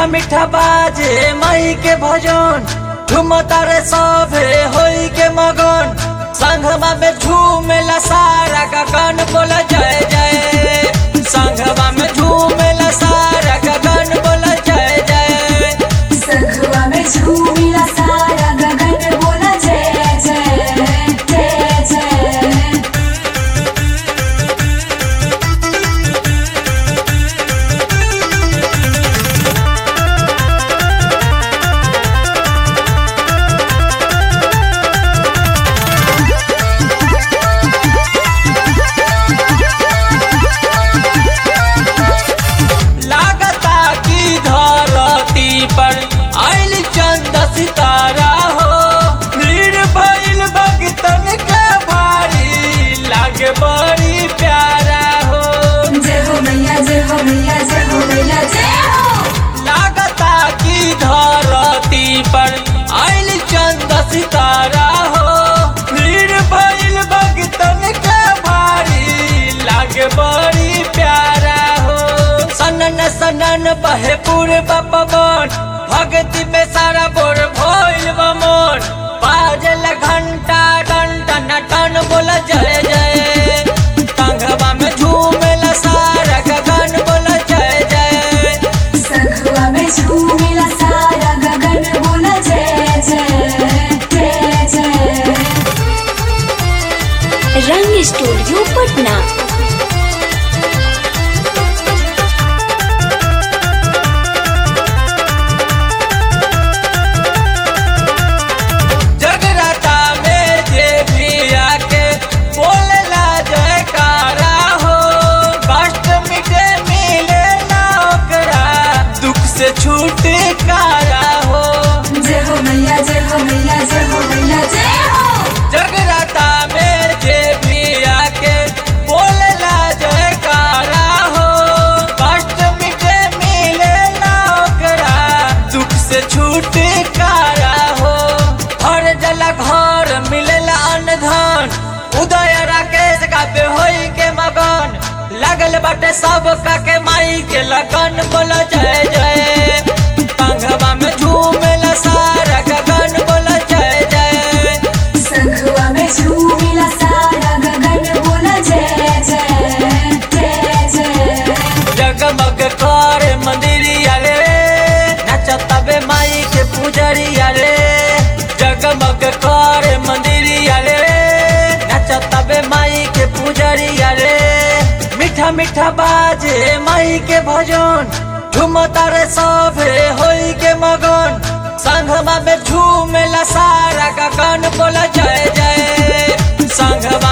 मीठा बाजे मई के भजन झुमता रे सभे होई के मगन संघवा में झूमेला सारा गगन बोल जय जय संघवा में झूमेला सारा गगन बोल जय जय संखवा में झूमिला सारा गगन बोला जय जय जय जय लागता की धरती पर आइल चंद सितारा हो भीड़ भइल भक्तन के भारी लागे बड़ी प्यारा हो जय हो मैया जय हो मैया जय हो मैया जय हो लागता की धरती पर आइल चंद सितारा हो भीड़ भइल भक्तन के भारी लागे बड़ी प्यारा हो सनन सनन बहे पूरे पवन भक्ति में सारा बोर भइल बमन बाजल घंटा घंटा नटन बोल जय जय कंघवा में झूमेला सारा गगन बोल जय जय संखवा में झूमिला सारा गगन बोला जय जय जय जय रंग स्टूडियो पटना जगराता में जे भी आके बोलेला जयकारा हो कष्ट मिटे मिले ना ओकरा दुख से छुटकारा हो जय हो मैया जय हो मैया जय हो मैया जय हो जगराता में जे भी आके बोलेला जयकारा हो कष्ट मिटे मिले ना ओकरा दुख से छुटकारा हो हर जल घर मिलेला अन्न धन उदय राकेश का होई के मगन लगल बाटे सब का के माई के लगन बोल जय जय कंघवा में झूमेला सारा गगन बोल जय जय संखवा में झूमिला सारा गगन बोला जय जय जय जय जगमग कर मंदिरिया रे नचता बे माई के पुजरिया रे जगमग कर मंदिरिया रे नचता बे माई के पुजरिया रे मीठा मीठा बाजे माई के भजन झुमता रे सभे होई के मगन संघवा में झूमेला सारा गगन बोला जय जय संघवा